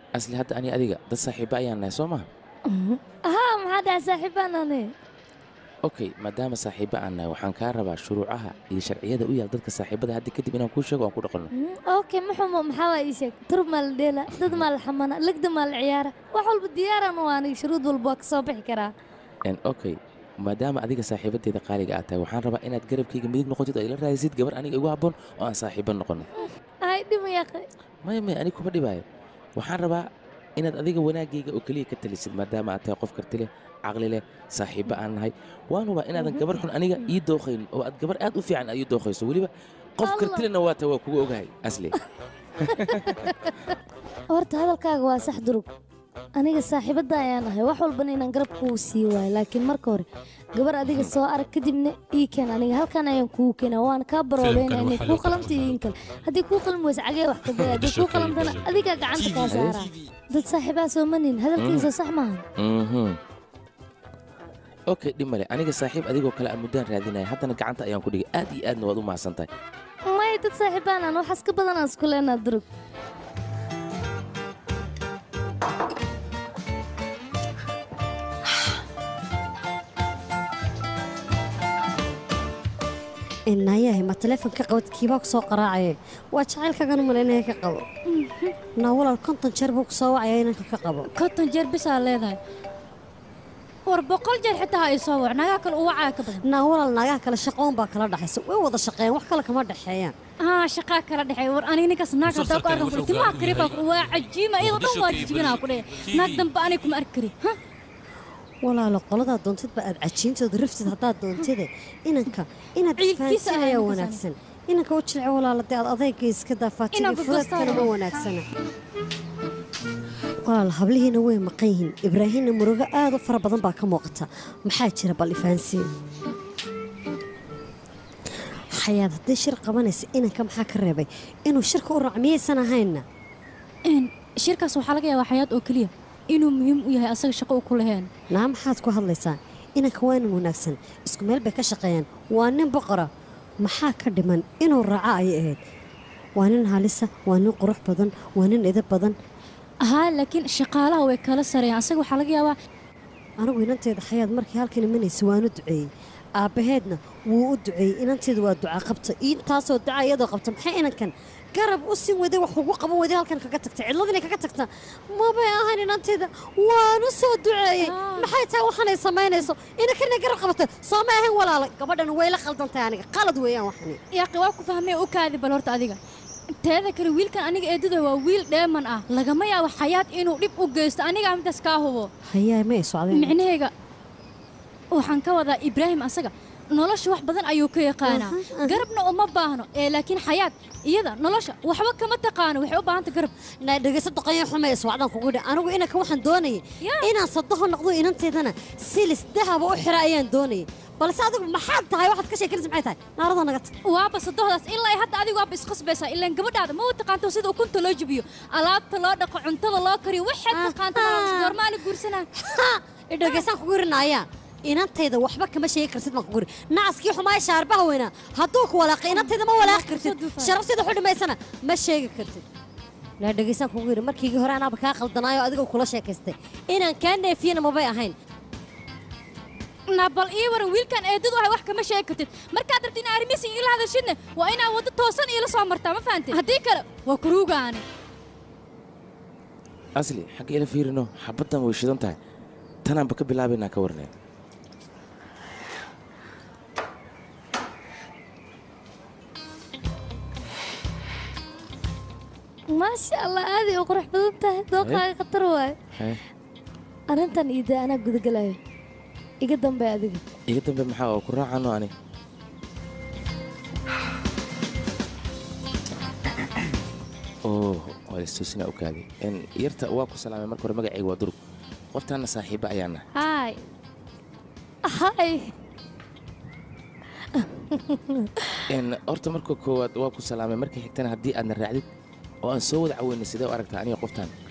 asli hadda ani adiga dad saaxiiba ayaan nahay soo maha haa maxaa dhaca saaxiibaan ani okay maadaama saaxiiba aan nahay waxaan kaa rabaa shuruucaha iyo sharciyada u yaal dadka saaxiibada hadda kadib inaan kuu sheego aan ku dhaqanno okay muxumo maxaa waa ii sheeg tur maa la dheela dad maa la xamana legda maa la ciyaara wax walba diyaaran u aniga shuruud walba waa ka soo bixi karaa En, okay maadaama adiga saaxiibadeeda qaaliga aad tahay waxaan rabaa inaad garabkayga midig noqotid oo ila raadisid gabar aniga igu habboon oo aan saaxiiba noqono ay dhima yaqay maya maya aniga kuma dhibaayo waxaan rabaa inaad adiga wanaagayga oo keliya ka talisid maadaama aad tahay qof karti leh caqli leh saaxiiba aan nahay waan hubaa inaadan gabar xun aniga ii dooqayn oo aad gabar aad u fiican aad ii dooqayso weliba qof karti lehna waa tahay waa kugu ogahay asli horta hadalkaaga waa sax durug aniga saaxiibadda ayaan ahay wax walbana inaan garab kuu sii waayo laakiin marka hore gabar adiga soo arag kadibna ii keen aniga halkan ayaan kugu keenaa waan kaa baroobeynaa inay kuu qalamta iyo in kale haddii kuu qalmi weysa cagee wax ka daya haddii kuu qalamtana adigaa gacanta kaa saaraa dad saaxiibaa soo manin hadalkiisa sax maahan Mhm. okay dhib male aniga saaxiib adigoo kale aan muddaan raadinaya haddana gacanta ayaan ku dhigay aad iyo aadna waad u mahadsan tahay may dad saaxiibaan aan waxaas ka badan aan isku leenaa durug inayahay ma taleefonka qabad kiibaa ku soo qaraacaye waa jacaylkagan malaynaya ka qabo naa walaal konton jeer buu ku soo wacaya inanka ka qabo konton jeer bisaa leedahay war boqol jeer xitaa ha ii soo wac nagaa kale u wacaa ka badan naa walaal naagaha kale shaqoon baa kala dhaxaysa way wada shaqeeyaan wax kale kama dhexeeyaan haa shaqaa kala dhexeey war aniga ninkaas naag haddaa ku arkan kule timaha kariba waa cajiima iyadoo dhan waa jijibinaa ku dheh naag dambe aniga kuma arki kari ha walaalo qoladaa doontidba aad cajiintooda raftid haddaad doontide inanka inaad Ciilkiisa isfahansiin ayaa ayaa ninkaas wanaagsan inanka u jilce walaala dee aad adayga iska daafaatid Inaan iyo gurgurtaan fuladkana ma waa. wanaagsana walaal hablihiina way maqan yihiin ibraahimna murugo aad u fara badan baa ka muuqata maxaa jira bal ifahansiin xayaad haddii shir qabanaysa inanka maxaa ka reebay inuu shirka u raac miyaysan ahaynna Een, shirkaas waxaa laga yaabaa xayaad oo keliya inuu muhiim u yahay asaga shaqo u ku laheen naa maxaad ku hadlaysaa inanka waa nin wanaagsan isku meel bay ka shaqeeyaan waa nin boqora maxaa ka dhiman inuu raaco ayay ahayd waa nin halisa waa nin qurux badan waa nin edab badan haa laakiin shaqaalaha way kala sareeyaan asaga waxaa laga yaabaa anigu inanteeda xayaad markii halkan imanaysa waanu duceeyey aabbaheedna wuu u duceeyey inanteeda waa duca qabta intaasoo duca iyadoo qabta maxay inankan garab u sii waday wax ugu qaban waday halkan kaga tagta cidladinay kaga tagta mabay ahan inanteeda waanu soo duceeyey maxay tahay waxanay samaynayso inankana garab qabata soo ma ahayn walaala gabadhan way la qaldantahay aniga qalad weeyaan waxani yaaqi waa ku fahmay u kaadi bal horta adiga teeda kale wiilkan aniga eedada waa wiil dheeman ah lagama yaabo xayaad inuu dhib u geysto anigaa midaas kaa hubo hayaa may socdeen micnaheyga waxaan ka wadaa ibraahim asaga nolosha wax badan ayuu ka yaqaanaa garabna uma baahno ee laakiin xayaad iyada nolosha waxba kama taqaano waxay u baahanta garab naa dhegeyso doqonya xumay socdaan kugu dhi anigu inanka waxaan doonayay inaan sadaho noqdo inanteedana silis dahaba u xira ayaan doonayay balse adigu maxaad tahay waxaad ka sheekanaysa maxay tahay naaradoo naga tag waaba sadohdaas ilaa hadda adigu waaba isqasbaysaa ilaan gabadhaada ma u taqaanto sida ukunta loo jibiyo alaabta loo dhaqo cuntada loo kariyo waxaad taqaanta goormaana guursanaa idhageysaan kugu irinaayaa inantayda waxba kama sheegi kartid baan kugu iri nacaskii xumaaya shaarbaha weynaa hadduu ku walaaqay inantayda ma walaaqi kartid sharafteeda xu dhimaysana ma sheegi kartid laa dhegeysaan kugu yiri markiigii hore anaaba kaa qaldanaayo adigoo kula sheekaystay inaan kaa neefiyana mabay ahayn na bal ii waran wiilkan eedadu ahay wax kama sheegi kartid markaad rabtid in arrimihiisa igala hadashidna waa inaad waddo toosan iila soo martaa ma fahantid haddii kale waa kuruugaani asli xagga ila fiirino xabaddan way shidan tahay tanaanba ka bilaabaynaa ka warnay maasha allah aaday u qurux badan tahay dooqaaga khatar waaye arrintan iida anaa gudagalayo iga dambe adiga iga dambe maxaa oo ku raacano ani oh waa istuusina u kaadi En, yarta waa ku salaamay marka hore magacayga waa durug qoftaana saaxiiba ayaan nahay haay haay En, horta marka koowaad waa ku salaamay markii xigtana haddii aadna raacdid oo aan soo wada caweynay sidee u aragtaa aniga qoftaan